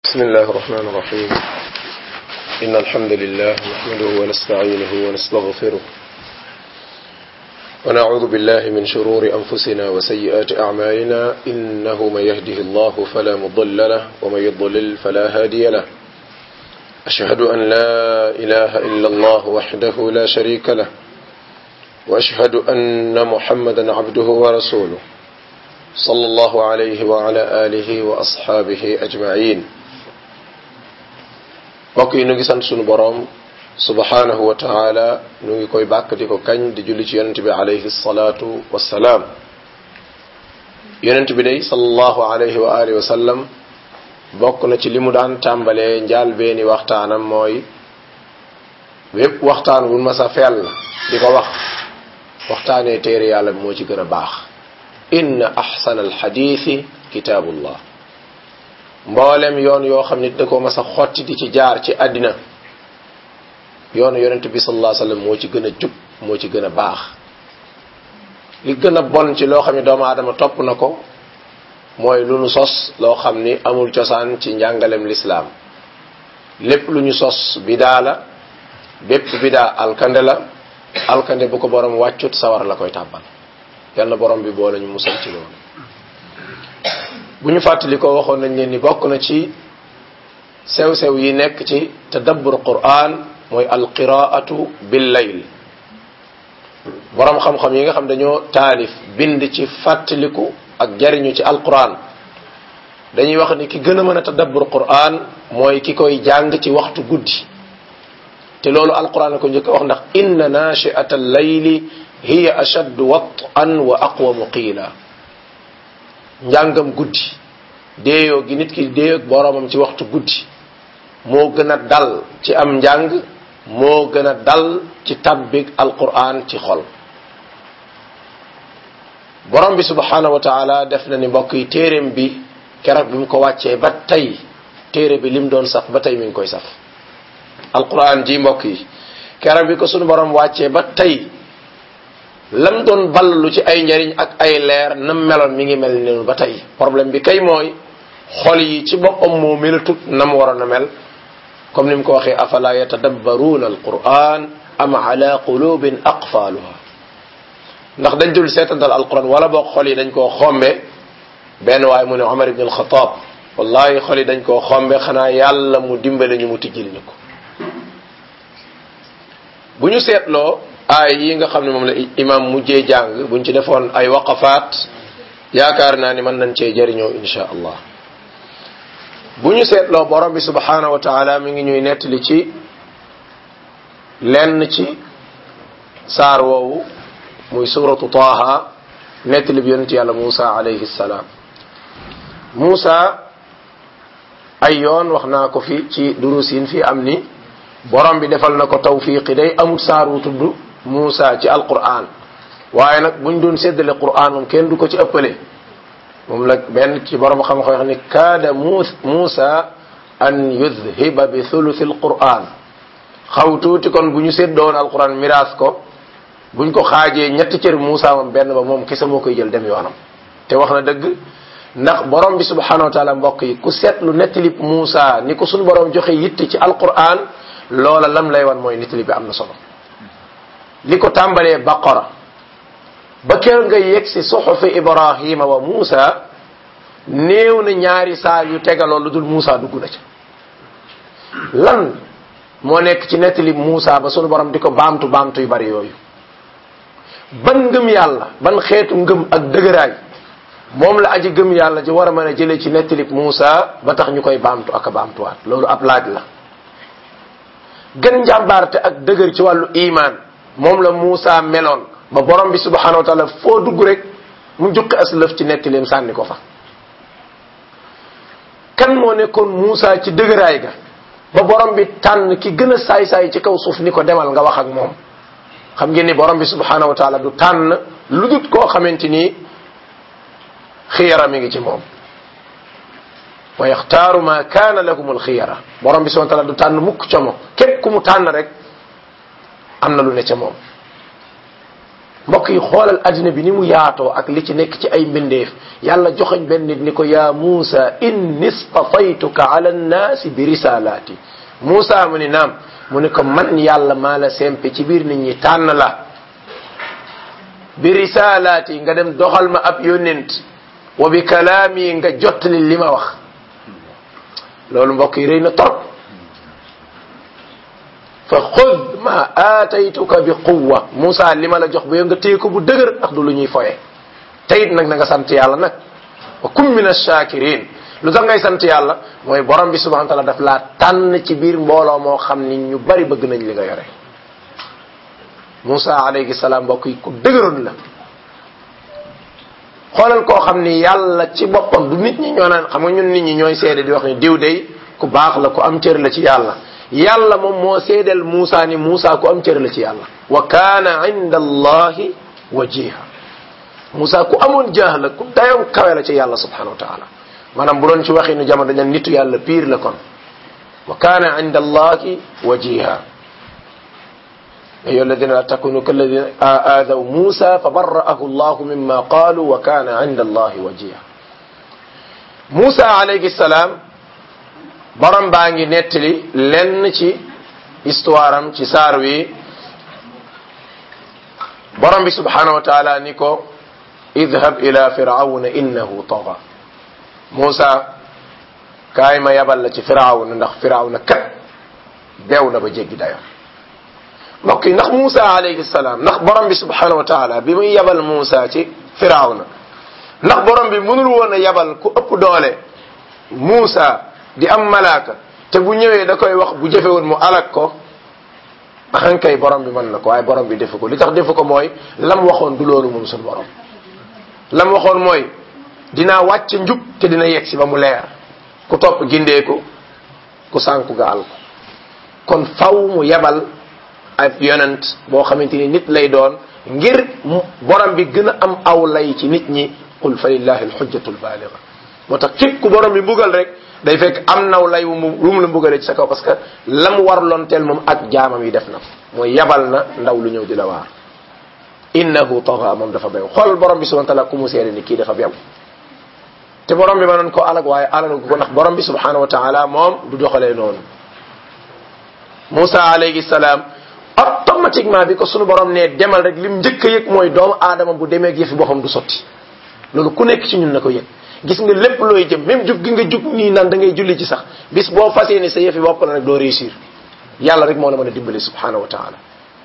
بسم الله الرحمن الرحيم إن الحمد لله نحمده ونستعينه ونستغفره ونعوذ بالله من شرور أنفسنا وسيئات أعمالنا إنه من يهده الله فلا مضل له ومن يضلل فلا هادي له أشهد أن لا إله إلا الله وحده لا شريك له وأشهد أن محمدا عبده ورسوله صلى الله عليه وعلى آله وأصحابه أجمعين mbokk yi nu ngi sant sunu boroom subhanahu wa taala nu ngi koy bàkk di ko kañ di julli ci yonent bi alayhi salaatu wassalaam yonent bi day sallallahu alayhi wa alihi wa sallam bokk na ci li mu daan tàmbalee njaal beeni waxtaanam mooy bépp waxtaan bu mas a fell di ko wax waxtaanee téere yàlla bi moo ci gën a baax inna ahsana alxadiisi kitaabullah mboolem yoon yoo xam nit da ko mas a xotti di ci jaar ci àddina yoonu yonent bi sallallahu alayhi wasallam moo ci gën a jub moo ci gën a baax li gën a bon ci loo xam ne doomu aadama topp na ko mooy lu nu sos loo xam ni amul cosaan ci njàngalem lislaam lépp lu ñu sos bidaa la bépp bidaa alkande la alkande bu ko borom wàccut sawar la koy tàbbal yal na borom bi boo lañu musal ci loolu bu ñu fàttali ko waxoon nañ leen ni bokk na ci sew-sew yi nekk ci tadabbur quran mooy alqiraatu bil layl boroom xam-xam yi nga xam dañoo taalif bind ci fàttaliku ak jariñu ci alquran dañuy wax ni ki gën a mën a tadabbur quran mooy ki koy jàng ci waxtu guddi te loolu alquran ko njëkk a wax ndax inna nachiata al layli hiya ashaddu wat'an wa aqwamu qiila njàngam guddi déeyoo gi nit ki déeyoo boroomam ci waxtu guddi moo gën a dal ci am njàng moo gën a dal ci tabbig alquran ci xol borom bi subhanahu wa taala def na ni mbokk yi téeréem bi keroog bi mu ko wàccee ba tey téere bi lim doon saf ba tey mi ngi koy saf alquran ji mbokk yi keroog bi ko sunu borom wàccee ba tey lam doon ballu ci ay njariñ ak ay leer nam meloon mi ngi mel ni ba tey problème bi kay mooy xol yi ci boppam moo melatut nam waroon a mel comme ni mu ko waxee afala yatadabbaruuna alquran am ala qulubin aqfaaluha ndax dañ dul seetantal alquran wala boog xol yi dañ koo xombe benn waaye mu ne Omar ibn alxataab wallahi xol yi dañ koo xombe xanaa yàlla mu dimbale ñu mu tijjil ñu ko bu ñu seetloo aay yi nga xam ne moom la imam mujjee jàng buñ ci defoon ay waqafaat yaakaar naa ni mën nañ cee jëriñoo insha allah bu ñu seetloo borom bi subhanahu wa taala mi ngi ñuy nettali ci lenn ci saar woowu muy suratu taaha nettali bi yonent yàlla Muusa alayhi salaam Muusa ay yoon wax naa ko fi ci durus yin fi am ni borom bi defal na ko tawfiqi day amul saar wu tudd Muusa ci alquran waaye nag buñ doon séddale quran moom kenn du ko ci ëppale moom la benn ci borom xam-xam wax ni kaada Muusa an yudhiba bi thuluthi alquran xaw tuuti kon bu ñu séddoon alquran miraas ko buñ ko xaajee ñetti cër Muusa moom benn ba moom kese moo koy jël dem yoonam te wax na dëgg ndax borom bi subhanahu wa taala mbokk yi ku seetlu nettali Muusa ni ko suñu borom joxe yitte ci alquran loola lam lay wan mooy nettali bi am na solo li ko tàmbalee baqara ba kër nga yegg si suxufi ibrahima wa muusa néew na ñaari saar yu tegaloo lu dul muusa dugg na ca lan moo nekk ci nettali muusa ba sunu borom di ko baamtu baamtu yu bari yooyu ban ngëm yàlla ban xeetu ngëm ak dëgëraay moom la aji gëm yàlla ji war a mën a jëlee ci nettali muusa ba tax ñu koy baamtu ak a baamtuwaat loolu ab laaj la gën njàmbaarte ak dëgër ci wàllu iman moom la Muusa meloon ba borom bi subhanahu wa taala foo dugg rek mu jukki as lëf ci nettaleem sànni ko fa kan moo nekkoon Muusa ci dëgëraay ga ba borom bi tànn ki gën a saay-saay ci kaw suuf ni ko demal nga wax ak moom xam ngeen ni borom bi subhanahu wa taala du tànn lu dut koo xamante ni xiyara mi ngi ci moom wa yaxtaaru ma kaana lahum alxiyara borom bi subhanahu wa taala du tànn mukk ca moom képp ku mu tànn rek am na lu ne ca moom mbokk yi xoolal addina bi ni mu yaatoo ak li ci nekk ci ay mbindeef yàlla joxoñ benn nit ni ko yaa Muusa inni stafaytuka ala nnaasi bi risalaati Muusa mu ni naam mu ni ko man yàlla maa la sempe ci biir nit ñi tànn la bi risalaati nga dem doxal ma ab yónnent wa bi kalaami nga jottali li ma wax loolu mbokk yi rëy na trop fa xud ma aataytuka bi quwwa Moussa li ma la jox ba nga téye ko bu dëgër ndax du lu ñuy foye teyit nag na nga sant yàlla nag wa kun min ash-shakirin lu tax ngay sant yàlla mooy borom bi subhanahu wa taala daf laa tànn ci biir mbooloo moo xam ni ñu bari bëgg nañ li nga yore Moussa alayhi salaam mbokk yi ku dëgëroon la xoolal koo xam ni yàlla ci boppam du nit ñi ñoo naan xam nga ñun nit ñi ñooy seede di wax ni diw day ku baax la ku am cër la ci yàlla yàlla moom moo seedeel Moussa ni Moussa ku am cër la ci yàlla wa kaana inda allahi wajiha Moussa ku amoon jaax la ku dayoon kawe la ci yàlla subhanahu wa taala maanaam bu doon ci waxinu jamono dañu nitu yàlla piir la kon wa kaana inda allahi wajiha أيها الذين لا تكونوا كالذين آذوا موسى فبرأه الله مما قالوا وكان عند الله وجيها موسى عليه السلام borom baa ngi nettali lenn ci histoire am ci saar wi borom bi subhanahu wa taala ni ko idhab ila firawna innahu taga Muusa kaay ma yabal la ci firawna ndax firawna kat beew na ba jéggi dayo mbokk yi ndax Muusa alayhi salaam ndax borom bi subhanahu wa taala bi muy yabal Muusa ci firawna ndax borom bi mënul woon a yabal ku ëpp doole Muusa di am malaaka te bu ñëwee da koy wax bu jëfe woon mu alak ko axankay borom bi mën na ko waaye borom bi defu ko li tax defu ko mooy lam waxoon du loolu moom suñu borom lam waxoon mooy dinaa wàcc njub te dina yegg si ba mu leer ku topp gindeeku ku sànku ga al ko kon faw mu yebal ab yonent boo xamante ni nit lay doon ngir borom bi gën a am aw lay ci nit ñi qul fa lillahi alxujjatu lbaaliga moo tax képp ku borom bi mbugal rek day fekk am naw lay wu mu lu mu la mbugalee ci sa kaw parce que lam war loon teel moom ak jaamam yi def na ko mooy yabal na ndaw lu ñëw di la waar innahu taxa moom dafa bew xool borom bi subhanahu wa taala ku mu seede ni kii dafa bew te borom bi mënoon ko alag waaye alag ko ndax borom bi subhanahu wa taala moom du doxalee noonu Moussa alayhi salaam automatiquement bi ko sunu borom ne demal rek lim njëkk a yëg mooy doomu aadama bu demee ak yëfi boppam du sotti loolu ku nekk ci ñun na ko yëg gis nga lépp looy jëm même jug gi nga jug nii naan da ngay julli ci sax bis boo fasee ni sa yëfi bopp la rek doo réussir yàlla rek moo la mën a dimbali subhanahu wa taala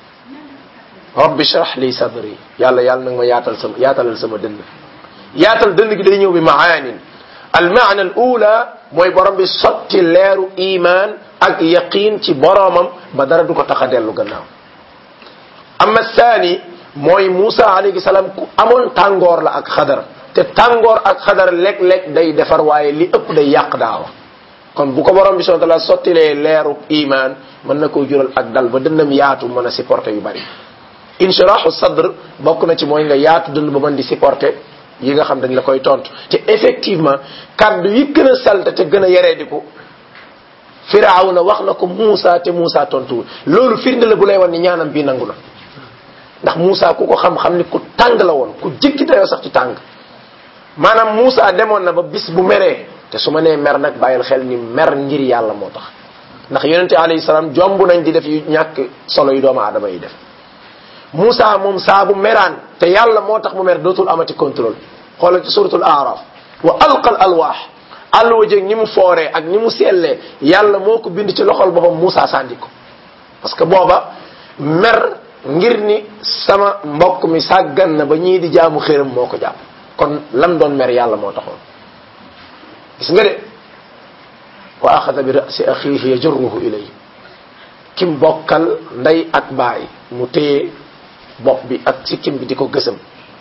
rabbi shrah li sadri yàlla yàlla nag ma yaatal sama yaatalal sama dënn yaatal dënn gi day ñëw bi maanin al maana al ula mooy borom bi sotti leeru iman ak yaqin ci boromam ba dara du ko tax a dellu gannaaw amma saani mooy Moussa alayhi salaam ku amoon tàngoor la ak xadar te tàngoor ak xadar léeg-léeg day defar waaye li ëpp day yàq daawa kon bu ko borom bi subhanahu wa taala sottilee leeru iman mën na koo jural ak dal ba dënnam yaatu mën a supporter yu bari inshirahu sadr bokk na ci mooy nga yaatu dënd ba mën di supporter yi nga xam dañ la koy tontu te effectivement kaddu yi gën a salte te gën a yereediku firawna wax na ko Moussa te Moussa tontuwul loolu firnde la bu lay wan ni ñaanam bii nangu na ndax Moussa ku ko xam-xam ni ku tàng la woon ku jikki dayoo sax ci tàng maanaam Moussa demoon na ba bis bu meree te su ma nee mer nag bàyyil xel ni mer ngir yàlla moo tax ndax yonente alayhi salaam jomb nañ di def yu ñàkk solo yu doomu aadama yi def Moussa moom saa bu meraan te yàlla moo tax mu mer dootul amati contrôle xoolal ci suratul araf wa alqal alwaax àlluwa jéeg ni mu fooree ak ni mu sellee yàlla moo ko bind ci loxol boppam Moussa sànni ko parce que booba mer ngir ni sama mbokk mi sàggan na ba ñii di jaamu xéram moo ko jàpp kon lam doon mer yàlla moo taxoon gis nga de wa axada bi rasi axiihi yajurruhu ilay kim bokkal ndey ak baay mu téye bopp bi ak sikkim bi di ko gësam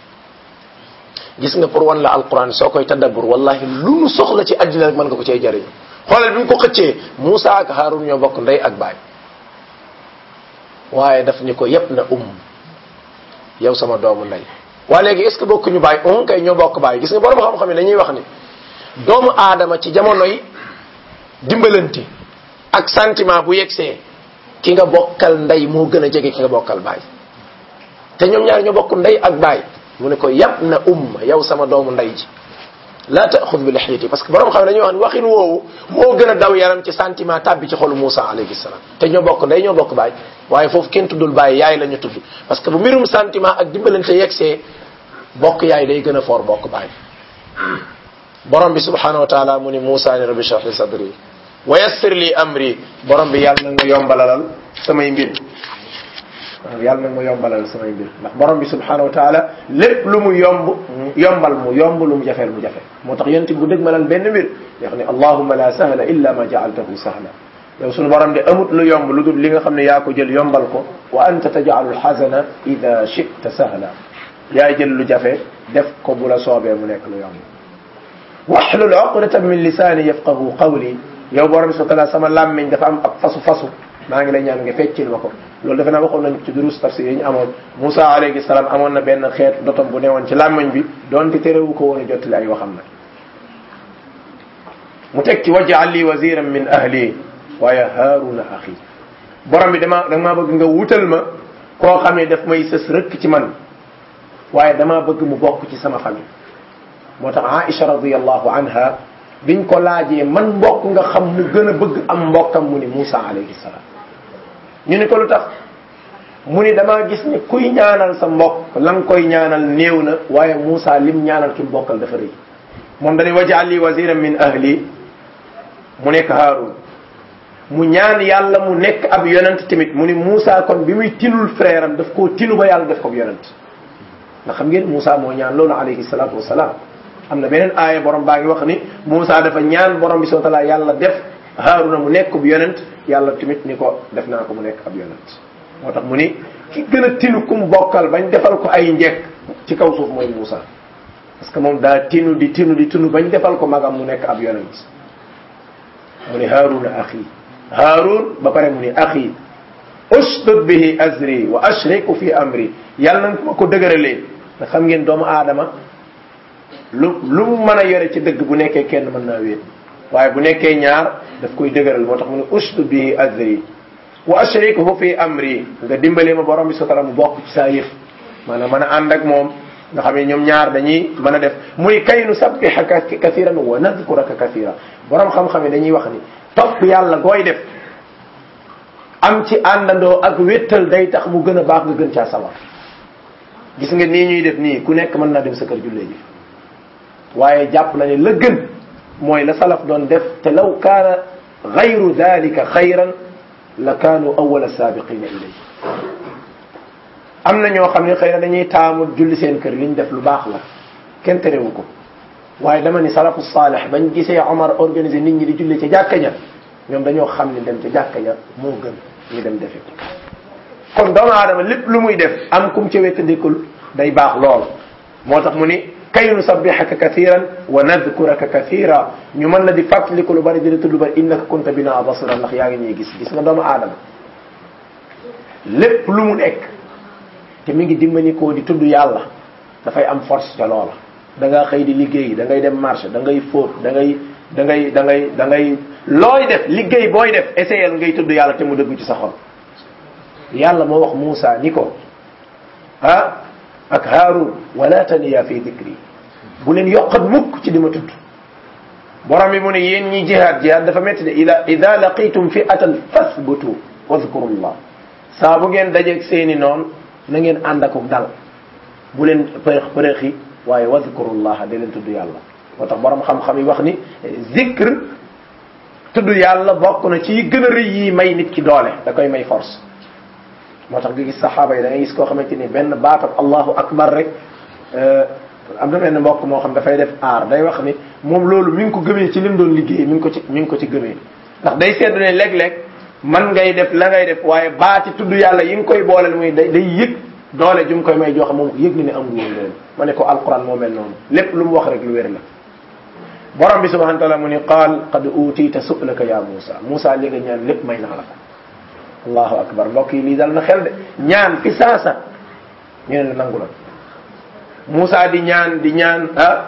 gis nga pour wan la alquran soo koy tadabbur wallahi lu nu soxla ci àddina rek mën nga ko cee jariñu xoolal bi mu ko xëccee Moussa ak Haroun ñoo bokk ndey ak baay waaye daf ni ko yépp na um yow sama doomu ndey waa léegi est ce que bokkuñu baay on kay ñoo bokk baay gis nga borom xam-xam yi dañuy wax ni doomu aadama ci jamono yi dimbalante ak sentiment bu yegsee ki nga bokkal ndey moo gën a jege ki nga bokkal baay te ñoom ñaar ñoo bokk ndey ak baay mu ne ko yab na umma yow sama doomu ndey ji la taaxud bi lixiyati parce que borom xam ne dañuy wax ne waxin woowu moo gën a daw yaram ci sentiment tàbbi ci xolu Moussa alayhi salaam te ñoo bokk ndey ñoo bokk baay waaye foofu kenn tuddul baay yaay la ñu tudd parce que bu mbirum sentiment ak dimbalante yegsee bokk yaay day gën a foor bokk baay borom bi subhanahu wa taala mu ni Moussa ni rabbi shrah li sadri wa yassir li amri borom bi yàlla nag ma yombalalal samay mbir waaw yàlla nag ma yombalal samay mbir ndax borom bi subhanahu wa taala lépp lu mu yomb yombal mu yomb lu mu jafeel mu jafe moo tax yonent bu dëgmalal benn mbir wax ne allahumma la sahla illa ma jaaltahu sahla yow sunu borom de amut lu yomb lu dul li nga xam ne yaa ko jël yombal ko wa anta tajaalu lxasana ida chita sahla yaay jël lu jafe def ko bu la soobee mu nekk lu yomb waxlul uqdatan min lisaani yafqahu qawli yow borom bi subhanahu sama làmmiñ dafa am ab fasu fasu maa ngi lay ñaan nga feccil ma ko loolu defe naa waxoon nañ ci durus tafsir yi ñu amoon Moussa alayhi salaam amoon na benn xeetu dotom bu newoon ci làmmiñ bi doonte terewu ko woon a jottali ay waxam nag mu teg ci waj'al li waziran min ahli waaye haaruna axi borom bi dama dama bëgg nga wutal ma koo xam ne daf may sës rëkk ci man waaye dama bëgg mu bokk ci sama famille moo tax Aïcha radiyallahu anha biñ ko laajee man mbokk nga xam mu gën a bëgg am mbokkam mu ni Moussa alayhi salaam ñu ni ko lu tax mu ni damaa gis ni kuy ñaanal sa mbokk la nga koy ñaanal néew na waaye Moussa lim ñaanal ki mbokkal dafa rëy moom dañuy waj'al li waziran min ahli mu nekk Haarun mu ñaan yàlla mu nekk ab yonent tamit mu ni Moussa kon bi muy tinul frère am daf koo tinu ba yàlla def ko yonent ndax xam ngeen Moussa moo ñaan loolu alayhi salaatu wasalaam am na beneen aaya borom baa ngi wax ni Moussa dafa ñaan borom bi subhanahu wa taala yàlla def Haaruna mu nekk bu yonent yàlla tamit ni ko def naa ko mu nekk ab yonent moo tax mu ni ki gën a tinu kum bokkal bañ defal ko ay njekk ci kaw suuf mooy Moussa parce que moom daa tinu di tinu di tinu bañ defal ko magam mu nekk ab yonent mu ni Haaruna axi Haarun ba pare mu ni axi usdud bihi azri wa ashriku fi amri yàlla na ma ko dëgëralee nga xam ngeen doomu aadama lu lu mu mën a yore ci dëgg bu nekkee kenn mën naa wéet waaye bu nekkee ñaar daf koy dëgëral moo tax mu ne usdud bihi azri wa ashrikuhu fi amri nga dimbale ma borom bi sotala mu bokk ci saa yëf maanaam mën a ànd ak moom nga xam ne ñoom ñaar dañuy mën a def muy kay nu sabbihaka kathiran wa nadkuraka kathira borom xam-xam yi dañuy wax ni topp yàlla gooy def am ci àndandoo ak wéttal day tax mu gën a baax nga gën caa sawar gis nga nii ñuy def nii ku nekk mën naa dem sa kër jullee ji waaye jàpp na ne la gën mooy la salaf doon def te law kaana gayru dalika xayran la kaanu awala saabiqina ilay am na ñoo xam ne xëy na dañuy taamu julli seen kër liñ def lu baax la kenn terewu ko waaye dama ni salafu saalih bañ gisee Omar organisé nit ñi di julli ca jàkka ja ñoom dañoo xam ne dem ca jàkka ja moo gën ñu dem defe ko kon doomu aadama lépp lu muy def am kum ca wettandikul day baax lool moo tax mu ni kay nusabbihaka kathiran wa nadkuraka kathira ñu mën la di fàttaliku lu bari di la tudd lu bari innaka kunta bina basira ndax yaa ngi ñuy gis gis nga doomu aadama lépp lu mu nekk te mi ngi dimbali koo di tudd yàlla dafay am force ca loola da ngaa xëy di liggéey da ngay dem marché da ngay fóot da ngay da ngay da ngay da ngay looy def liggéey booy def essayel ngay tudd yàlla te mu dëggu ci sa xol yàlla moo wax Moussa ni ko ah ak Haarun wala taniya fi dikri bu leen yokkat mukk ci di ma tudd borom bi mu ne yéen ñi jihaad jihaad dafa métti de ida ida laqitum fi atan fasbutu wadkurullah saa bu ngeen dajeeg seeni noon na ngeen ànd ak dal bu leen përëx përëxi waaye wadkurullah da leen tudd yàlla moo tax borom xam-xam yi wax ni zikr tudd yàlla bokk na ci yi gën a rëy yi may nit ki doole da koy may force moo tax nga gis saxaaba yi da ngay gis koo xamante ni benn baatab allahu akbar rek am na benn mbokk moo xam dafay def aar day wax ni moom loolu mi ngi ko gëmee ci lim doon liggéey mi ngi ko ci mi ngi ko ci gëmee ndax day seetlu ne léeg-léeg man ngay def la ngay def waaye baati tudd yàlla yi nga koy booleel muy day day yëg doole ju mu koy may joxe moom yëg ni ne amul woon loolu ma ne ko alquran moo mel noonu lépp lu mu wax rek lu wér la borom bi subhanahu wa taala mu ni qaal qad utiita su'laka ya Moussa Moussa li nga ñaan lépp may naa la ko allahu akbar mbokk yi lii dal na xel de ñaan fi saasa ñu ne la nangu la Moussa di ñaan di ñaan ah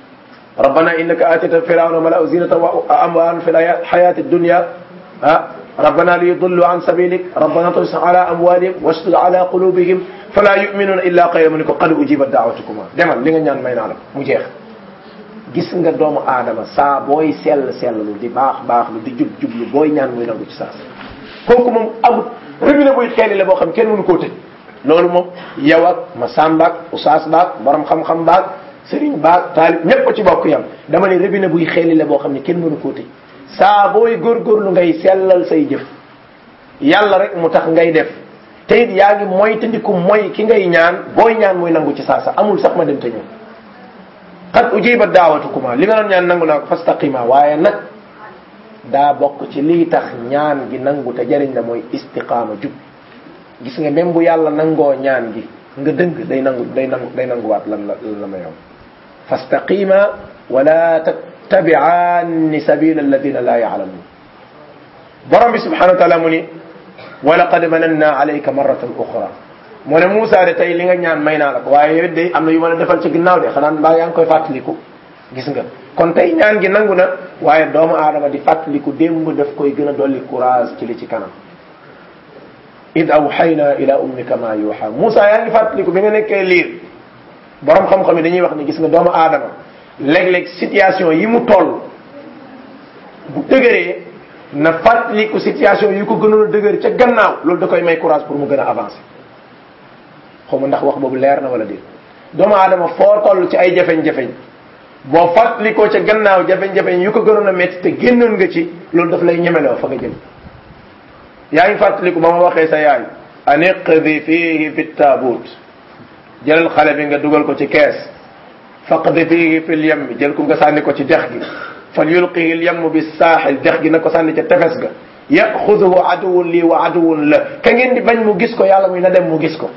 rabbana innaka atita firawna mala'u zinata wa amwalan fi hayati dunya ah rabbana li yudullu an sabilik rabbana tus ala amwalihim wastud ala qulubihim fala yuminuna illa qayla mu ni ko qad ujibat daawatukuma demal li nga ñaan may naa la mu jeex gis nga doomu aadama saa booy sell selllu di baax baax lu di jub jublu booy ñaan muy nangu ci saas kooku moom amut robinet buy xeeli la boo xam kenn mënu koo tëj loolu moom yow ak ma sàmbaak usaas baak borom xam-xam baak sëriñ baak taalib ñépp ko ci bokk yam dama ne robinet buy xeeli la boo xam ne kenn mënu koo tëj saa booy góorgóorlu ngay sellal say jëf yàlla rek mu tax ngay def te it yaa ngi mooy tandiku mooy ki ngay ñaan booy ñaan muy nangu ci saasa amul sax ma dem te ñëw qad ujiba daawatukuma li nga doon ñaan nangu naa ko fastaqima waaye nag daa bokk ci lii tax ñaan gi nangu te jariñ la mooy istiqaama jub gis nga même bu yàlla nangoo ñaan gi nga dëng day nangu day nangu day nanguwaat lan la lan la ma yow fastaqima wala tattabi'anni sabila alladina la ya'lamun borom bi subhanahu wa taala mu ni wa laqad mananna alayka marratan ukhra mu ne Moussa de tey li nga ñaan may naa la ko waaye yow de am na yu ma la defal ci ginnaaw de xanaa mbaa yaa ngi koy fàttaliku gis nga kon tey ñaan gi nangu na waaye doomu aadama di fàttaliku démb daf koy gën a dolli courage ci li ci kanam id awxayna ila ummika ma yuuxa Moussa yaa ngi fàttaliku bi nga nekkee liir borom xam-xam yi dañuy wax ni gis nga doomu aadama léeg-léeg situation yi mu toll bu dëgëree na fàttaliku situation yi ko gënoon a dëgër ca gannaaw loolu da koy may courage pour mu gën a avancer xaw ma ndax wax boobu leer na wala déet doomu aadama foo toll ci ay jafeñ-jafeñ boo fàttalikoo ca gannaaw jafeñ-jafeñ yu ko gënoon a métti te génnoon nga ci loolu daf lay ñemeloo fa nga jëm yaa ngi fàttaliku ba ma waxee sa yaay an iqdi fihi fi taabut jëlal xale bi nga dugal ko ci kees faqdi fihi fi lyammi jël ko nga sànni ko ci dex gi fal yulqihi lyammu bi saaxil dex gi na ko sànni ca tefes ga yaxuduhu aduwun lii wa aduwun la ka ngeen di bañ mu gis ko yàlla muy na dem mu gis ko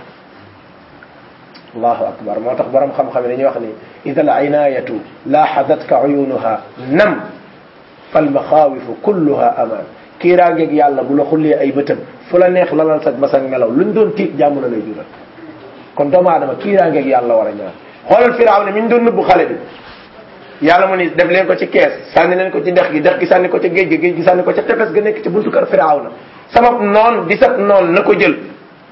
allahu akbar moo tax borom xam-xam yi dañuy wax ni ida al inayatu laaxadatka uyunuha nam fal maxaawifu kulluha amaan kiiraangeeg yàlla bu la xullee ay bëtam fu la neex lalal sa basang melaw luñ doon tiit jàmm la lay jural kon doomu aadama kiiraangeeg yàlla war a ñaan xoolal firaaw ne mi ñu doon nëbbu xale bi yàlla mu ni def leen ko ci kees sànni leen ko ci dex gi dex gi sànni ko ca géej gi géej gi sànni ko ca tefes ga nekk ci buntu kër firaaw na sabab noon di sab noon na ko jël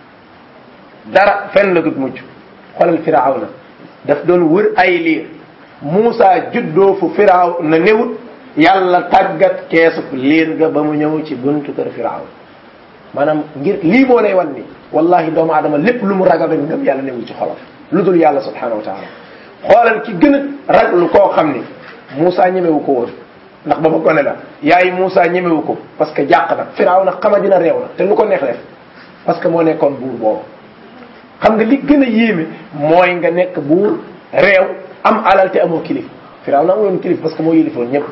dara fenn la dut mujj xoolal firaaw na daf doon wër ay liir Muusa juddoo fu firaaw na newut yàlla tàggat keesu liir ga ba mu ñëw ci buntu kër firaaw maanaam ngir lii moo lay wan ni wallahi doomu aadama lépp lu mu ragal rek ngëm yàlla newul ci xolam lu dul yàlla subhanahu wa taala xoolal ki gën a raglu koo xam ni Muusa ñemewu ko woon ndax ba ma gone la yaay Muusa ñemewu ko parce que jàq na firaaw na xama dina réew na te lu ko neex def parce que moo nekkoon buur boobu xam nga li gën a yéeme mooy nga nekk buur réew am alal te amoo kilif firaaw na amoon kilif parce que moo yilifoon ñëpp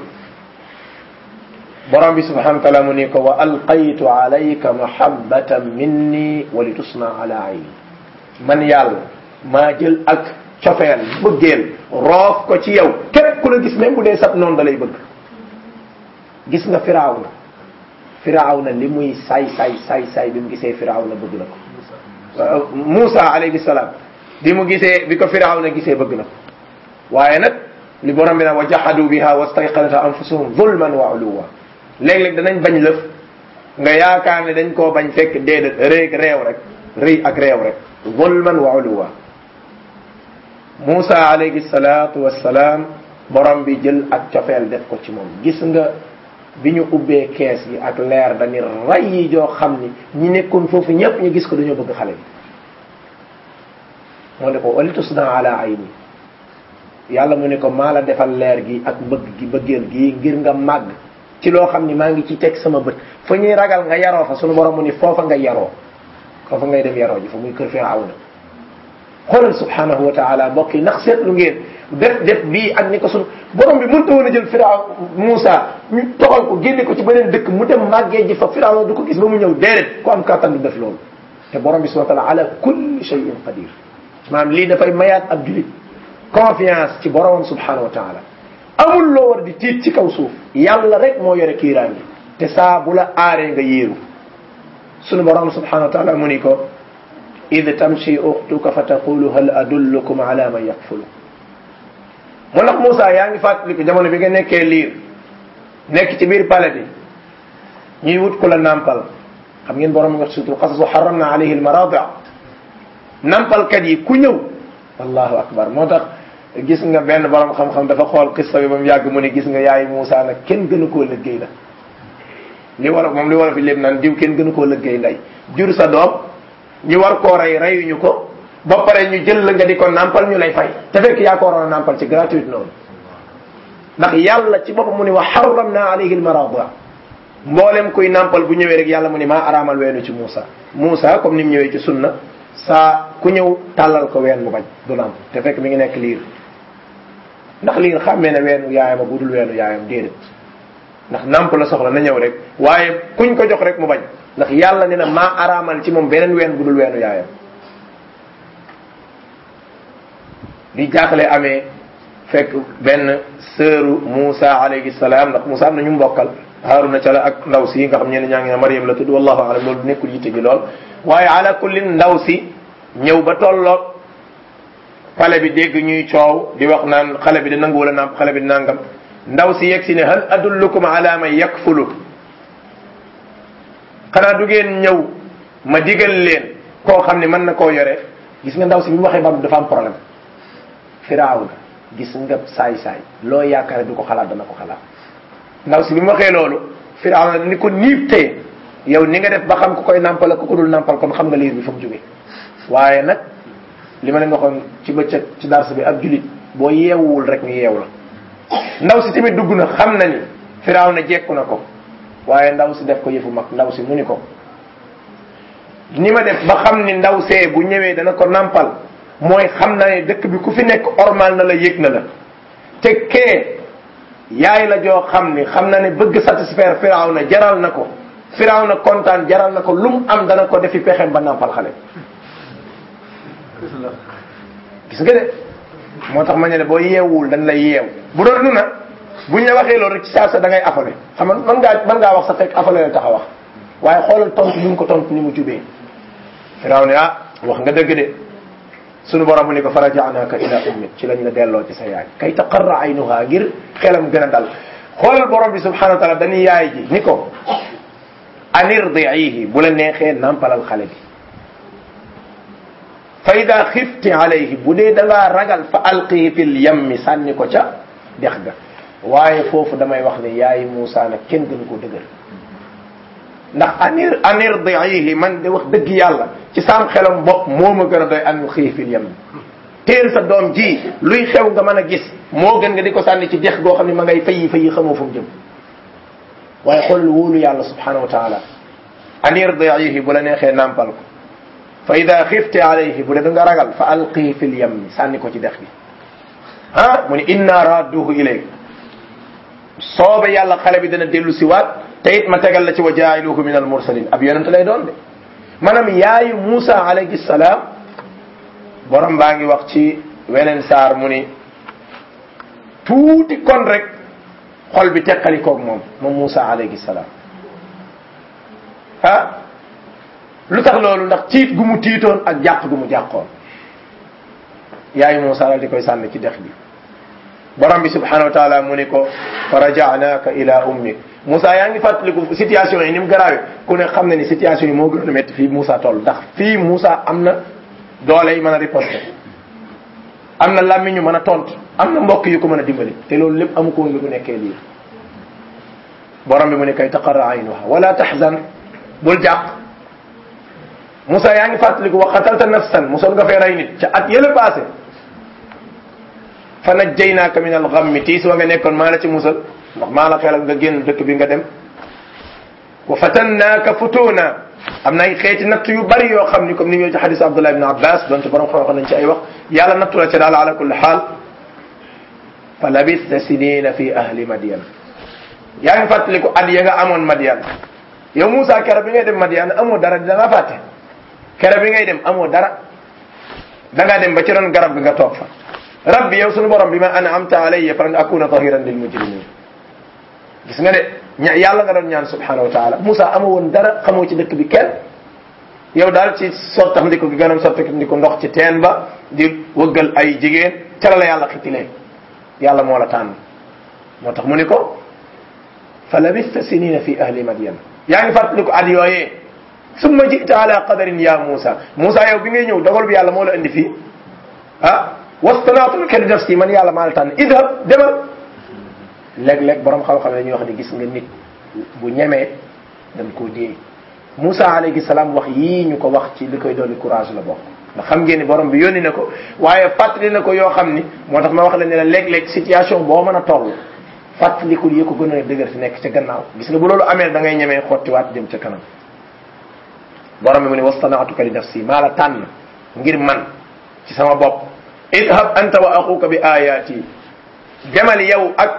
borom bi subhanahu wa taala mu ni ko wa alqaytu alayka mahabbatan minni wa li tusna ala ayni man yàlla maa jël ak cofeel bëggeel roof ko ci yow képp ku la gis même bu dee sab noonu da lay bëgg gis nga firaaw na firaaw na li muy saay saay saay saay bi mu gisee firaaw na bëgg na ko Moussa alayhi salaam bi mu gisee bi ko firaaw na gisee bëgg na ko waaye nag li borom bi nag wa jahadu biha wastayqanata anfusuhum zulman wa uluwa léeg-léeg danañ bañ lëf nga yaakaar ne dañ koo bañ fekk déedéet réeg réew rek rëy ak réew rek zulman wa uluwa Moussa alayhi salaatu wassalaam borom bi jël ak cofeel def ko ci moom gis nga bi ñu ubbee kees gi ak leer dañu ray yi joo xam ni ñi nekkoon foofu ñëpp ñu gis ko dañoo bëgg xale bi moo ne ko walitus na ala ayni yàlla mu ne ko maa la defal leer gi ak bëgg gi bëggeel gi ngir nga màgg ci loo xam ni maa ngi ci teg sama bët fa ñuy ragal nga yaroo fa sunu borom mu ni foofa nga yaroo foofa ngay dem yaroo ji fa muy kër Firawna xoolal subhanahu wa taala mbokk yi ndax seetlu ngeen def def bii ak ni ko sunu borom bi mënta woon a jël Firaw Moussa ñu toxal ko génne ko ci beneen dëkk mu dem màggee ji fa Firaw du ko gis ba mu ñëw déedéet ku am kàttan du def loolu te borom bi subhanahu wa taala ala kulli shay'in qadir maanaam lii dafay mayaat ab julit confiance ci boromam subhanahu wa taala amul loo war di tiit ci kaw suuf yàlla rek moo yore kiiraangi te saa bu la aaree nga yéeru sunu borom subhanahu wa taala mu ni ko id tamshi uxtuka fa taqulu hal adullukum ala man yakfulu mu ndax Moussa yaa ngi fàttaliku jamono bi nga nekkee liir nekk ci biir palais bi ñuy wut ku la nàmpal xam ngeen borom wax sutur xasasu xaram na alayhi almaradi nàmpalkat yi ku ñëw allahu akbar moo tax gis nga benn borom xam-xam dafa xool xissa bi ba mu yàgg mu ne gis nga yaay Moussa nag kenn gënu koo liggéey la li wolof moom li wolof yi lépp naan diw kenn gënu koo liggéey ndey jur sa doom ñu war koo rey reyuñu ko ba pare ñu jël la nga di ko nàmpal ñu lay fay te fekk yaa ko waroon a nàmpal ci gratuite noonu ndax yàlla ci boppam mu ne wa harramna alayhi almarada mboolem kuy nàmpal bu ñëwee rek yàlla mu ne maa araamal weenu ci Moussa Moussa comme ni mu ñëwee ci sunna saa ku ñëw tàllal ko ween mu bañ du nàmp te fekk mi ngi nekk liir ndax liir xàmmee ne weenu yaayam bu dul weenu yaayam déedéet ndax nàmp la soxla na ñëw rek waaye kuñ ko jox rek mu bañ ndax yàlla ne na maa araamal ci moom beneen ween bu dul weenu yaayam li jaaxle amee fekk benn sëru Moussa alayhi salaam ndax Moussa am na ñu mbokkal Haruna ca la ak ndaw si nga xam ñenn ñaa ngi ne Mariam la tudd wallahu alam loolu nekkul yitte gi lool waaye ala kullin ndaw si ñëw ba tolloog xale bi dégg ñuy coow di wax naan xale bi di nangu wala naam xale bi di nangam ndaw si yegg si ne hal adullukum ala man yakfulu xanaa du ngeen ñëw ma digal leen koo xam ne mën na koo yore gis nga ndaw si bi mu waxee bam dafa am problème firaaw na gis nga saay-saay loo yaakaar du ko xalaat dana ko xalaat ndaw si bi mu waxee loolu firaaw na ni ko niib tee yow ni nga def ba xam ku koy nàmpal ak ku ko dul nàmpal kon xam nga liir bi fa mu jógee waaye nag li ma leen waxoon ci bëccëg ci dars bi ab julit boo yeewuwul rek ñu yeew la ndaw si tamit dugg na xam na ni firaaw na jekku na ko waaye ndaw si def ko yëfu mag ndaw si mu ni ko ni ma def ba xam ni ndaw see bu ñëwee dana ko nàmpal mooy xam na ne dëkk bi ku fi nekk ormal na la yëg na la te kee yaay la joo xam ni xam na ne bëgg satisfaire firaaw na jaral na ko firaaw na kontaan jaral na ko lu mu am dana ko defi pexem ba nàmpal xale gis nga de moo tax ma ne boo yeewul dañ lay yeew bu doon nu na buñ la waxee loolu rek ci saa sa da ngay afale xam nga mën ngaa mën ngaa wax sa fekk afale la tax a wax waaye xoolal tontu ni mu ko tontu ni mu jubee firaaw ne ah wax nga dëgg de sunu borom mu ni ko farajaanaka ila ummik ci lañ la delloo ci sa yaay kay taqarra aynuha ngir xelam gën a dal xoolal borom bi subhanahu wa taala dañuy yaay ji ni ko anirdiihi bu la neexee nampalal xale bi fa ida xifti alayhi bu dee da ngaa ragal fa alqihi fil yammi sànni ko ca dex ga waaye foofu damay wax ne yaay Moussa nag kenn gënu koo dëgër ndax anir anirdiihi man de wax dëgg yàlla ci sam xelam bopp moo ma gën a doy an xii fil yammi teel sa doom ji luy xew nga mën a gis moo gën nga di ko sànni ci dex goo xam ne ma ngay fayi fayi xamoo fu mu jëm waaye xoolal wóolu yàlla subhanahu wa taala anirdiihi bu la neexee nàmpal ko fa ida xifte alayhi bu dee da nga ragal fa alqii fil yammi sànni ko ci dex gi ah mu ni inna radduhu ilayk soobe yàlla xale bi dana dellu si waat te it ma tegal la ci wa jaayiluhu min al mursalin ab yonent lay doon de maanaam yaayu Moussa alayhi salaam borom baa ngi wax ci weneen saar mu ni tuuti kon rek xol bi teqali koog moom moom Moussa alayhi salaam ah lu tax loolu ndax tiit gu mu tiitoon ak jàq gu mu jàqoon yaayu Moussa daal di koy sànni ci dex bi borom bi subhanahu wa taala mu ni ko fa rajaanaka ila ummik Moussa yaa ngi fàttaliku situation yi ni mu garaawee ku ne xam na ni situation yi moo gën a métti fii Moussa toll ndax fii Moussa am na doole yi mën a riposter am na làmmiñ ñu mën a tontu am na mbokk yu ko mën a dimbali te loolu lépp amu ko woon bi mu nekkee lii borom bi mu ne kay taqarra aynuha wala tahzan bul jàq Moussa yaa ngi fàttaliku wa qatalta nafsan mosoon nga fee rey nit ca at yële passé fa najjaynaaka min al-ghammi tiis wa nga nekkoon maa la ci musal ndax maa la xelal nga génn dëkk bi nga dem wa fatannaaka futuna am na ay xeeti natt yu bari yoo xam ni comme ni ñëw ci xadis Abdullah ibn Abbas donte borom xam-xam nañ ci ay wax yàlla nattu la ca daal ala kulli xaal fa labista sinina fi ahli Madian yaa ngi fàttaliku at ya nga amoon Madian yow Moussa kero bi ngay dem Madian amoo dara da ngaa fàtte kero bi ngay dem amoo dara da ngaa dem ba ci ron garab bi nga toog fa rabbi yow sunu borom bi ma an'amta alayya falan akuna tahiran lil mujrimin gis nga de ña yàlla nga doon ñaan subhanahu wa taala Moussa amoo woon dara xamoo ci dëkk bi kenn yow daal ci sottax ndiko gi gënam sottax ndiko ndox ci teen ba di wëggal ay jigéen ca la la yàlla xitilee yàlla moo la tànn moo tax mu ni ko fa labista sinina fi ahli madian yaa ngi fàttaliku at yooyee summa jita ala qadarin ya Moussa Moussa yow bi ngay ñëw dogal bi yàlla moo la indi fii ah wastanaatuka li nafsi man yàlla maa la tànn idhab demal léeg-léeg borom xam-xam ne ñuy wax ne gis nga nit bu ñemee dañ koo dee Moussa alayhi salaam wax yii ñu ko wax ci li koy dolli courage la bokk ndax xam ngeen ni borom bi yónni na ko waaye fàttali na ko yoo xam ni moo tax ma wax la ne la léeg-léeg situation boo mën a toll fàttalikul yi ko gën a dëgër fi nekk ca gannaaw gis nga bu loolu amee da ngay ñemee xottiwaat jëm ca kanam borom bi mu ne wastanaatuka li nafsi maa la tànn ngir man ci sama bopp idhab anta wa axuka bi ayaati demal yow ak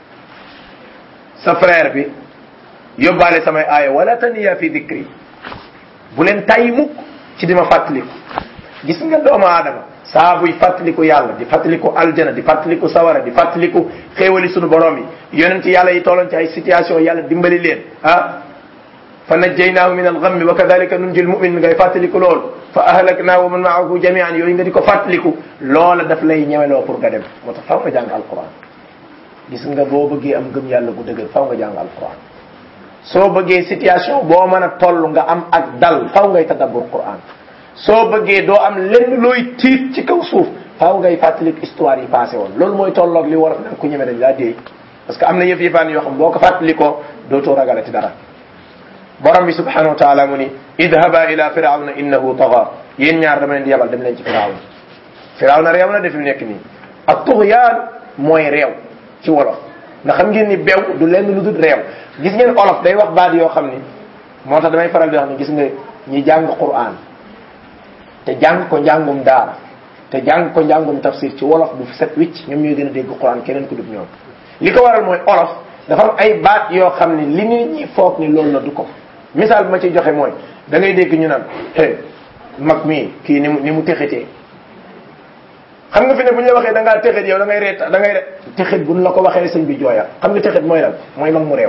sa frère bi yóbbaale samay aaya wala taniya fi dikri bu leen tàyyi mukk ci di ma fàttaliku gis nga doomu aadama saa buy fàttaliku yàlla di fàttaliku aljana di fàttaliku sawara di fàttaliku xéewali sunu borom yi yonent yàlla yi tolloon ci ay situation yàlla dimbali leen ah fa najjaynaahu min algammi wa kadalika nunji lmumin ngay fàttaliku loolu fa ahlaknaahu wa man maahu jamian yooyu nga di ko fàttaliku loola daf lay ñemeloo pour nga dem moo tax faw nga jàng alquran gis nga boo bëggee am gëm yàlla gu dëgër faw nga jàng alquran soo bëggee situation boo mën a toll nga am ak dal faw ngay tadabbur quran soo bëggee doo am lenn looy tiit ci kaw suuf faw ngay fàttaliku histoire yi passé woon loolu mooy tolloog li war a ku ñeme dañ laa déey parce que am na yëf yëfaan yoo xam boo ko fàttalikoo dootoo ragalati dara borom bi subhanahu wa taala mu ni idhaba ila firawna innahu taga yéen ñaar dama leen di yabal dem leen ci firawna firawna réew na def mu nekk nii ak tuxyaan mooy réew ci wolof ndax xam ngeen ni bew du lenn lu dul réew gis ngeen olof day wax baat yoo xam ni moo tax damay faral di wax ni gis nga ñi jàng quran te jàng ko njàngum daara te jàng ko njàngum tafsir ci wolof bu set wicc ñoom ñooy gën a dégg quran keneen ku dul ñoom li ko waral mooy olof dafa am ay baat yoo xam ni li nit ñi foog ni loolu la du ko misaal bi ma ciy joxe mooy da ngay dégg ñu naan hey mag mii kii ni mu ni mu texetee xam nga fi ne bu ñu la waxee da ngaa texet yow da ngay reet da ngay re texet buñ la ko waxee sëñ bi jooya xam nga texet mooy lan mooy mag mu réew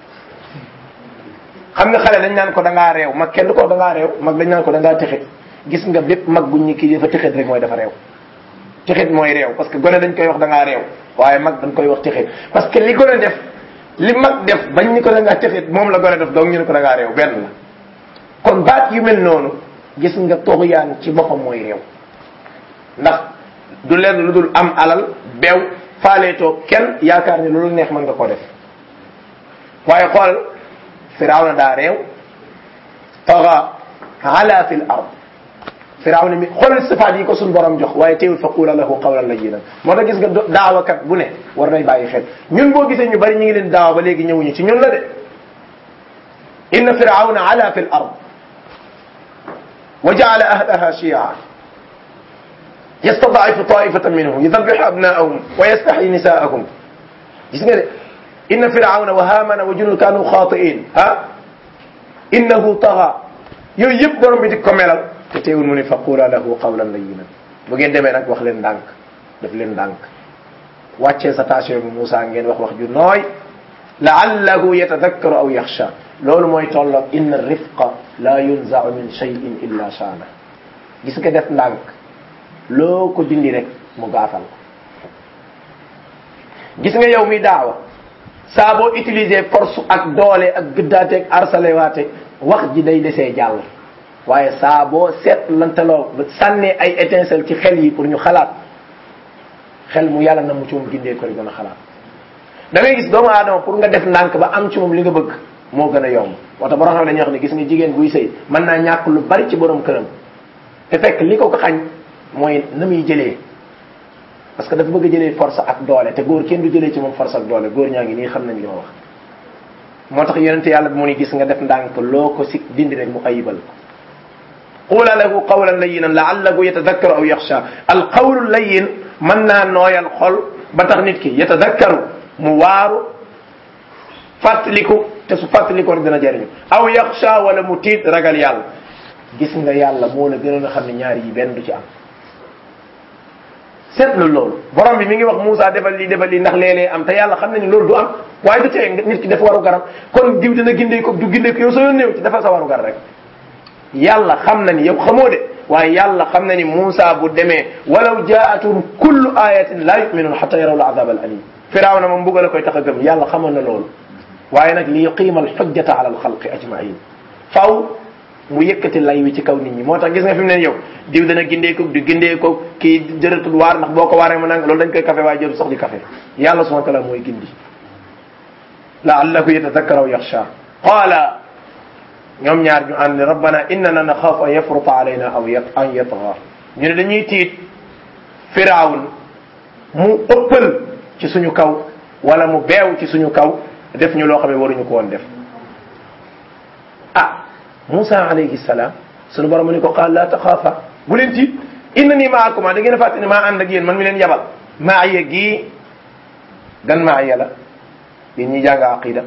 xam nga xale dañ naan ko da ngaa réew mag kenn du ko da ngaa réew mag dañ naan ko da ngaa texet gis nga bépp mag buñ ñi kii dafa texet rek mooy dafa réew texet mooy réew parce que gone dañ koy wax da ngaa réew waaye mag dañ koy wax texet parce que li gone def li mag def bañ ni ko da ngaa texet moom la gone def donc ñu ne ko da ngaa réew benn la kon baat yu mel noonu gis nga toxuyaan ci boppam mooy réew ndax du lenn lu dul am alal beew faaleetoo kenn yaakaar ni loolu neex mën nga ko def waaye xool firawna daa réew taxa ala fi l ard firawna mi xoolal sifaat yi ko suñ borom jox waaye teewul fa qula lahu qawlan layyinan moo tax gis nga daawakat bu ne war nay bàyyi xel ñun boo gisee ñu bari ñu ngi leen daawa ba léegi ñëwuñu ci ñun la de inna firawna ala fi l ard wa jaala ahlaha shia yastadaifu taifatan minhum yudabixu abnaahum wa yastaxyi nisaahum gis nga de inna firawna wa hamana wa junud kanu xaatiin ah innahu taxa yooyu yëpp borom bi di ko melal te teewul mu ne fa qula lahu qawlan layyinan bu ngeen demee nag wax leen ndànk def leen ndànk wàccee sa taasio bi Moussa ngeen wax wax ju nooy laallahu yatadakkaru aw yaxsha loolu mooy tolloog inna rifqa la yunzau min cheyin illa shaana gis nga def ndànk loo ko dindi rek mu gaafal ko gis nga yow mi daawa saa boo utiliser force ak doole ak gëddaate ak arsalewaate wax ji day desee jàll waaye saa boo seet lantaloo sànnee ay étincelle ci xel yi pour ñu xalaat xel mu yàlla na mu ci moom gindee ko gën a xalaat da ngay gis doomu aadama pour nga def ndànk ba am ci moom li nga bëgg moo gën a yomb wata borom xam ne dañuy wax ne gis nga jigéen buy sëy mën naa ñàkk lu bari ci borom këram te fekk li ko ko xañ mooy na muy jëlee parce que dafa bëgg a jëlee force ak doole te góor kenn du jëlee ci moom force ak doole góor ñaa ngi nii xam nañ li ma wax moo tax yonente yàlla bi mu ni gis nga def ndànk loo ko si dindi rek mu ayibal ko qula lahu qawlan layyinan laallahu yatadakkaru aw yaxsha al qawlu layyin mën naa nooyal xol ba tax nit ki yatadakkaru mu waaru fàttaliku te su fàttalikoo rek dina jëriñu aw yaxsha wala mu tiit ragal yàlla gis nga yàlla moo la gënoon a xam ne ñaar yi benn du ci am seetlu loolu borom bi mi ngi wax Moussa defal lii defal lii ndax léeg-léeg am te yàlla xam na ni loolu du am waaye du tee nit ki dafa waru garam kon diw dina gindee ko du gindee ko yow soo néew ci dafa sa waru gar rek yàlla xam na ni yow xamoo de waaye yàlla xam na ni Moussa bu demee walaw jaatum kullu ayatin la yuminun xata yaraw al azab al alim firawna moom mbugal a koy tax a gëm yàlla xamoon na loolu waaye nag li yuqima alxujjata ala alxalqi ajmain faw mu yëkkati lay wi ci kaw nit ñi moo tax gis nga fi mu ne yow diw dana gindeeku di gindeeku kii jërëtul waar ndax boo ko waaree mu nang loolu dañ koy café waaye jërul sax di café yàlla subhanahu wa taala mooy gindi laallahu yatadakkar aw yaxsha qaala ñoom ñaar ñu ànd rabbana innana naxaafu an yafruta alayna aw an yatgha ñu ne dañuy tiit firaawun mu ëppal ci suñu kaw wala mu beew ci suñu kaw def ñu loo xam ne waruñu ko woon def ah Moussa alayhi salaam sunu borom mu ne ko qaal laa taxaafa bu leen tiit inna nii maakuma da ngeen a fàtte ne maa ànd ak yéen man mi leen yabal maaya gii gan maaya la yéen ñi jàng aqida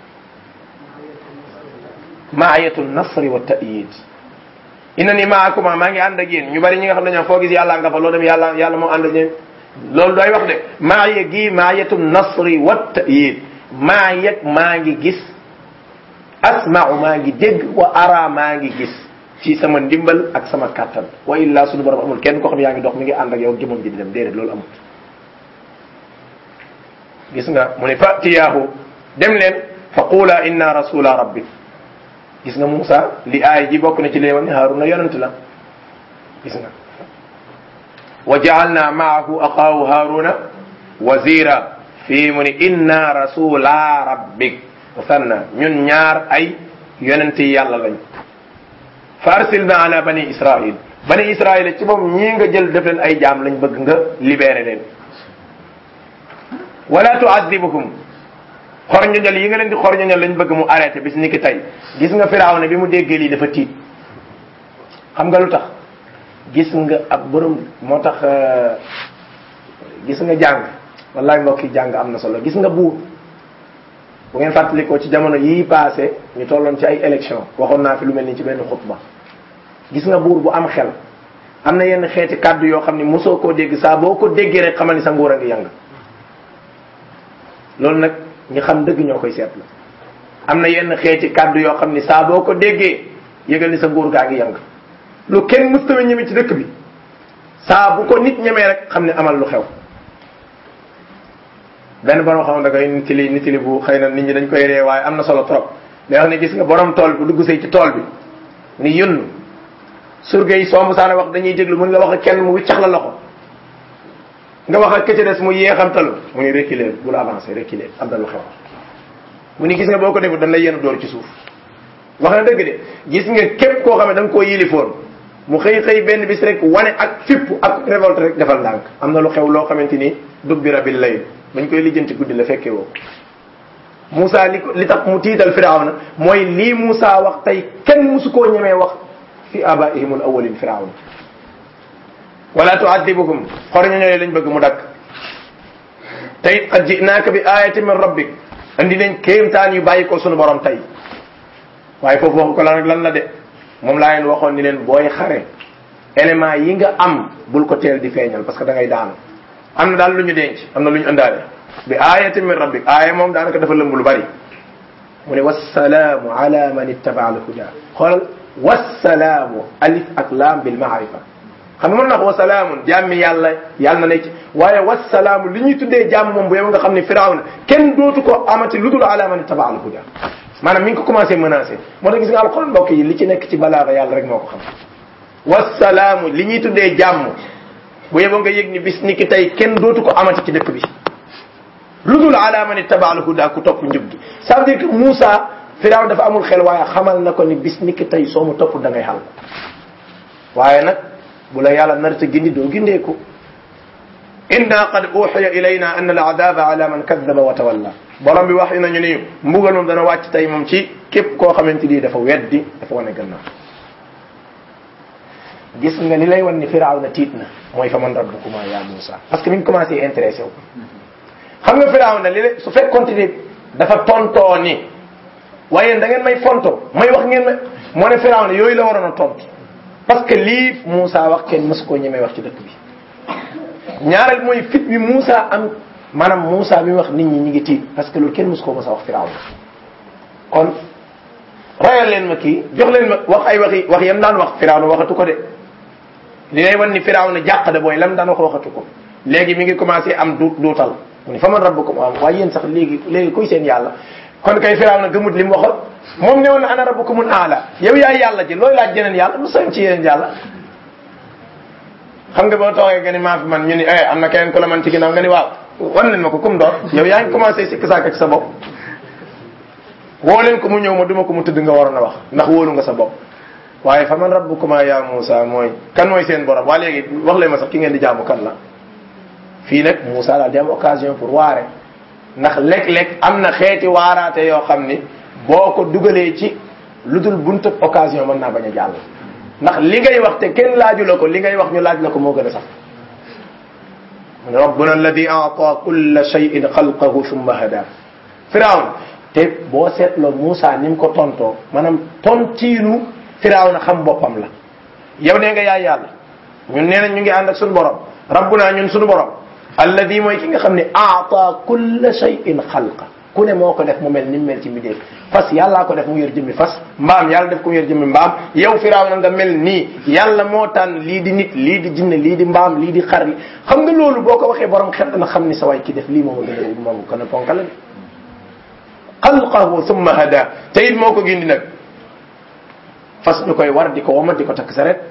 maayatu nasri wa ta'yid inna nii maakuma maa ngi ànd ak yéen ñu bari ñi nga xam ne ñoom foo gis yàlla nga fa loo dem yàlla yàlla moo ànd ak ñoom loolu doy wax de maaya gii maayatu nasri wa ta'yid maa yeg maa ngi gis asma'u maa ngi dégg wa ara maa ngi gis ci sama ndimbal ak sama kàttan wa illa suñu borom amul kenn koo xam yaa ngi dox mi ngi ànd ak yow jëmam ji di dem déedéet loolu amul gis nga mu ne fatiyaahu dem leen fa qula inna rasula rabbi gis nga Moussa li aay ji bokk na ci léewal ni Haaruna yonent la gis nga wa jaalna maahu axaahu Haaruna wazira fii mu ni inna rasula rabbik musanna ñun ñaar ay yonent yi yàlla lañ fa arsilna ala bani israil bani israil ci moom ñii nga jël def leen ay jaam lañ bëgg nga libéré leen wala tuadibuhum xorñoñal yi nga leen di xorñoñal lañ bëgg mu arrêté bis ni ki tey gis nga Firawna bi mu déggee lii dafa tiit xam nga lu tax gis nga ab borom moo tax gis nga jàng wallahi mbokki jàng am na solo gis nga buur bu ngeen fàttalikoo ci jamono yii passé ñu tolloon ci ay élection waxoon naa fi lu mel ni ci benn xutba gis nga buur bu am xel am na yenn xeeti kàddu yoo xam ni mosoo koo dégg saa boo ko déggee rek xamal ni sa nguur a ngi yàng loolu nag ñi xam dëgg ñoo koy seetlu am na yenn xeeti kàddu yoo xam ni saa boo ko déggee yëgal ni sa nguur gaa ngi yàng lu kenn mustawe ñeme ci dëkk bi saa bu ko nit ñemee rek xam ne amal lu xew benn borom xam da koy nitili nitili bu xëy na nit ñi dañ koy ree waaye am na solo trop day wax ne gis nga borom tool bu dugg say ci tool bi ni yunn surga yi soo musaana wax dañuy déglu mun nga wax ak kenn mu wiccax la loxo nga wax ak këcca des mu yeexamtalu mu ni reculer bul avancer reculer am na lu xew mu ni gis nga boo ko defut dañ lay yenn door ci suuf wax na dëgg de gis nga képp koo xam ne da nga koo yilifoon mu xëy xëy benn bis rek wane ak fipp ak révolte rek defal ndànk am na lu xew loo xamante ni dubbira bil layl bañ koy lijjanti guddi la fekkee woo Moussa li ko li tax mu tiital Firawna mooy lii Moussa wax tey kenn musu koo ñemee wax fi abaihim al awalin Firawna wala tuadibuhum xor ñooñu lañ bëgg mu dakk tey qad jinaaka bi ayati min rabbik andi nañ kéemtaan yu bàyyi ko sunu borom tey waaye foofu waxu ko lan lan la de moom laa leen waxoon ni leen booy xare élément yi nga am bul ko teel di feeñal parce que da ngay daanu am na daal lu ñu denc am na lu ñu ëndaale bi ayati min rabbik aaya moom daanaka dafa lëmb lu bari mu ne wassalaamu ala man ittaba al huda xoolal wassalaamu alif ak laam bil maarifa xam nga mën na ko wasalaamun jàmmi yàlla yàlla na nekk ci waaye wasalaamu li ñuy tuddee jàmm moom bu yow nga xam ne firawna kenn dootu ko amati lu dul ala man ittaba al huda maanaam mi ngi ko commencé menacé moo tax gis nga alxuraan mbokk yi li ci nekk ci balaaga yàlla rek moo ko xam wasalaamu li ñuy tuddee jàmm bu yeboo nga yëg ni bis ni ki tey kenn dootu ko amati ci dëkk bi lu dul ala man ittaba al huda ku topp njub gi ça veut dire que Moussa firaw dafa amul xel waaye xamal na ko ni bis ni ki tey soo mu topp da ngay xal waaye nag bu la yàlla narta gindi doo gindeeku inna qad uxiya ilayna anna al adaba ala man kadaba wa tawalla borom bi wax nañu ni mbugal moom dana wàcc tey moom ci képp koo xamante ni dafa weddi dafa wane gannaaw gis nga li lay wan ni firaaw na tiit na mooy fa man rabbukuma ya Moussa parce que mi ngi commencé intéressé wu xam nga firaaw na li la su fekk continuer dafa tontoo ni waaye da ngeen may fonto may wax ngeen ma moo ne firaaw na yooyu la waroon a tontu parce que lii Moussa wax kenn mësu koo ñemee wax ci dëkk bi ñaareel mooy fit bi Moussa am maanaam Moussa bi wax nit ñi ñi ngi tiit parce que loolu kenn mësu koo mës a wax firaaw na kon rayal leen ma kii jox leen ma wax ay waxi wax yam daan wax firaaw na waxatu ko de li lay wan ni firaaw na jàq de booy lam daan wax waxatu ko léegi mi ngi commencé am du duutal mu ni fa man rabbukum am waaye yéen sax léegi léegi kuy seen yàlla kon kay firaaw na gëmut li mu waxoon moom ñëw na ana rabbukumul aala yow yaay yàlla ji looy laaj jeneen yàlla lu soñ ci yeneen yàlla xam nga boo toogee nga ni maa fi man ñu ni eh am na keneen ku la man ci ginnaaw nga ni waaw wan leen ma ko kum doon yow yaa ngi commencé sikk saak ci sa bopp woo leen ko mu ñëw ma duma ko mu tëdd nga waroon a wax ndax wóolu nga sa bopp waaye fa man rabbukuma ya Moussa mooy kan mooy seen borom waa léegi wax leen ma sax ki ngeen di jaamu kan la fii nag Moussa daal di am occasion pour waare ndax léeg-léeg am na xeeti waaraate yoo xam ni boo ko dugalee ci lu dul buntu occasion mën naa bañ a jàll ndax li ngay wax te kenn laaju la ko li ngay wax ñu laaj la ko moo gën a sax rabbuna alladi aata kulla shay'in xalqahu thumma hada firawn te boo seetloo Moussa ni mu ko tontoo maanaam tontiinu firawn xam boppam la yow nee nga yaay yàlla ñun nee nañ ñu ngi ànd ak suñu borom rabbuna ñun suñu borom alladi mooy ki nga xam ne aata kulla shay'in xalqa ku ne moo ko def mu mel ni mu mel ci mbindeef fas yàllaa ko def mu yor jëmmi fas mbaam yàlla def ko mu yor jëmmi mbaam yow firaaw na nga mel nii yàlla moo tànn lii di nit lii di jinne lii di mbaam lii di xar li xam nga loolu boo ko waxee borom xel na xam ni sa waay ki def lii moom a gën a moom gën a ponka la xalqahu summa hada te it moo ko gindi nag fas ñu koy war di ko womat di ko takk saret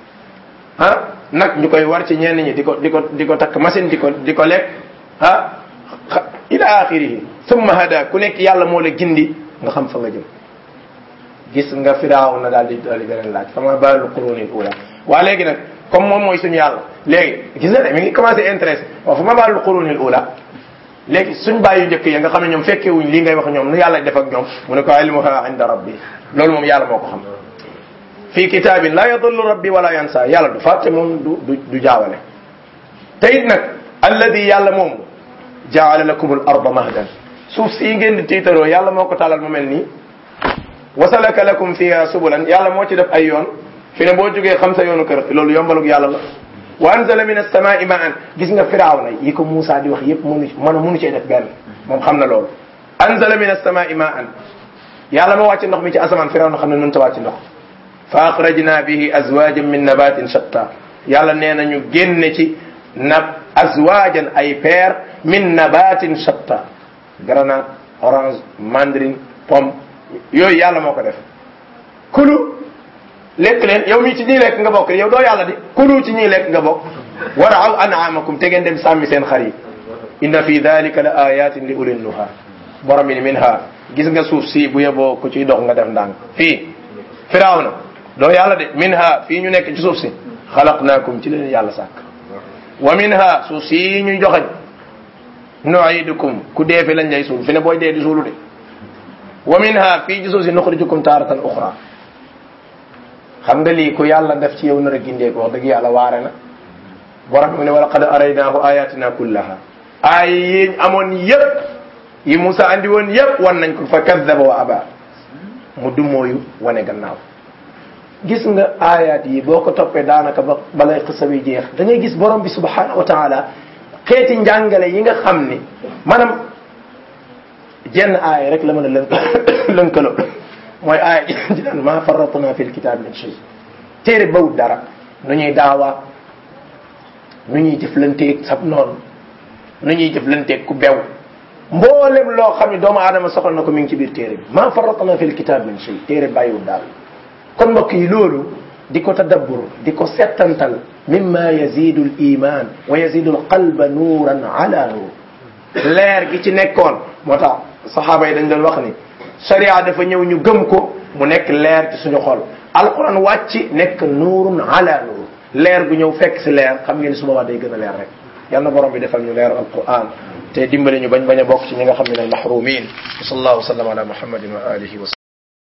ah nag ñu koy war ci ñenn ñi di ko di ko di ko takk machine di ko di ko lekk ah ila axirihi summa hada ku nekk yàlla moo la gindi nga xam fa nga jëm gis nga firaaw na daal di daal di beneen laaj fa ma baalu qurunil ula waa léegi nag comme moom mooy suñu yàlla léegi gis nga de mi ngi commencé intéressé waaw fa ma baalu qurunil ula léegi suñ bàyyi njëkk ya nga xam ne ñoom fekkee wuñ lii ngay wax ñoom nu yàlla def ak ñoom mu ne ko ilmuha inda rabbi loolu moom yàlla moo ko xam fii kitaabin la yadullu rabbi wala yansa yàlla du fàtte moom du du du jaawale te it nag alladi yàlla moom jaala lakum al arda mahdan suuf sii ngeen di tiitaroo yàlla moo ko tàllal mu mel nii wasalaka lakum fiha subulan yàlla moo ci def ay yoon fi ne boo jógee xam sa yoonu kër loolu yombalug yàlla la wa anzala min as-samaa'i ma'an gis nga firaaw na yi ko Moussa di wax yépp mënu mën a mënu cee def benn moom xam na loolu anzala min as-samaa'i ma'an yàlla moo wàcc ndox mi ci asamaan firaaw na xam ne mënta wàcc ndox fa akhrajna bihi azwajan min nabatin shatta yàlla nee na ñu génne ci na azwajan ay peer min nabatin shatta grenade orange mandarine pomme yooyu yàlla moo ko def kulu lekk leen yow mii ci ñii lekk nga bokk yow doo yàlla di kulu ci ñii lekk nga bokk waraaw an'amakum te ngeen dem sàmmi seen xar yi inna fi dalika la ayatin li ulil nuha borom bi ni minha gis nga suuf si bu yeboo ku ciy dox nga def ndànk fii firaaw na doo yàlla de minha fii ñu nekk ci suuf si xalaqnaakum ci leen yàlla sàkk wa minha suuf si ñu joxañ nuidukum ku dee fi lañ lay suul fi ne booy dee di suulu de wa minha fii ci suuf si nuxrijukum taaratan uxra xam nga lii ku yàlla def ci yow nar a gindee ko wax dëgg yàlla waare na borom mu ne wala qad araynaahu ayatina kullaha ay yiñ amoon yépp yi Moussa andi woon yépp wan nañ ko fa kadaba wa aba mu dumooyu wane gannaaw gis nga ayat yi boo ko toppee daanaka ba balay xisa bi jeex da ngay gis borom bi subhanahu wa taala xeeti njàngale yi nga xam ni maanaam jenn aaya rek la mën a lënk lënkaloo mooy aaya ji naan ma farratna fi lkitab min shay téere bawut dara nu ñuy daawa nu ñuy jëflanteeg sab noonu nu ñuy jëflanteeg ku bew mboolem loo xam ne doomu aadama soxla na ko mi ngi ci biir téere bi ma farratna fi lkitab min shay téere bàyyiwut dara kon mbokk yi loolu di ko tadabbur di ko settantal mimma yazidu l iman wa yazidu l qalba nuuran ala nuur leer gi ci nekkoon moo tax saxaaba yi dañ doon wax ni sharia dafa ñëw ñu gëm ko mu nekk leer ci suñu xol alquran wàcc nekk nuurun ala nuur leer gu ñëw fekk si leer xam ngeen su boobaa day gën a leer rek yal na borom bi defal ñu leer alquran te dimbali ñu bañ bañ a bokk ci ñi nga xam ne ne mahrumin wa sallallahu wa sallam ala muhammadin wa alihi wa